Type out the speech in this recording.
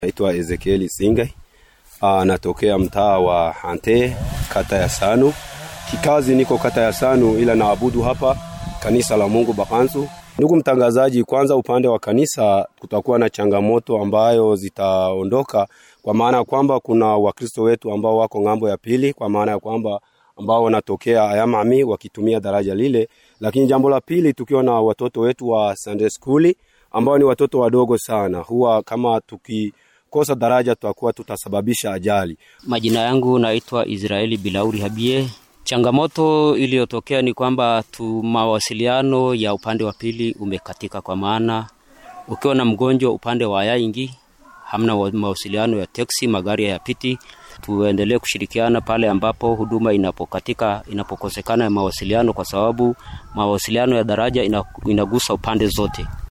Naitwa Ezekieli Singai, Ah, natokea mtaa wa Hante, kata ya Sanu. Kikazi niko kata ya Sanu, ila naabudu hapa kanisa la Mungu Bakansu. Ndugu mtangazaji, kwanza upande wa kanisa kutakuwa na changamoto ambayo zitaondoka, kwa maana ya kwamba kuna Wakristo wetu ambao wako ng'ambo ya pili, kwa maana ya kwamba ambao wanatokea Ayamami wakitumia daraja lile. Lakini jambo la pili, tukiwa na watoto wetu wa Sunday school ambao ni watoto wadogo sana, huwa kama tukikosa daraja tutakuwa tutasababisha ajali. Majina yangu naitwa Israeli Bilauri Habie. Changamoto iliyotokea ni kwamba tu mawasiliano ya upande wa pili umekatika, kwa maana ukiwa na mgonjwa upande wa Yaingi hamna wa- mawasiliano ya teksi, magari hayapiti. Tuendelee kushirikiana pale ambapo huduma inapokatika, inapokosekana ya mawasiliano, kwa sababu mawasiliano ya daraja ina- inagusa upande zote.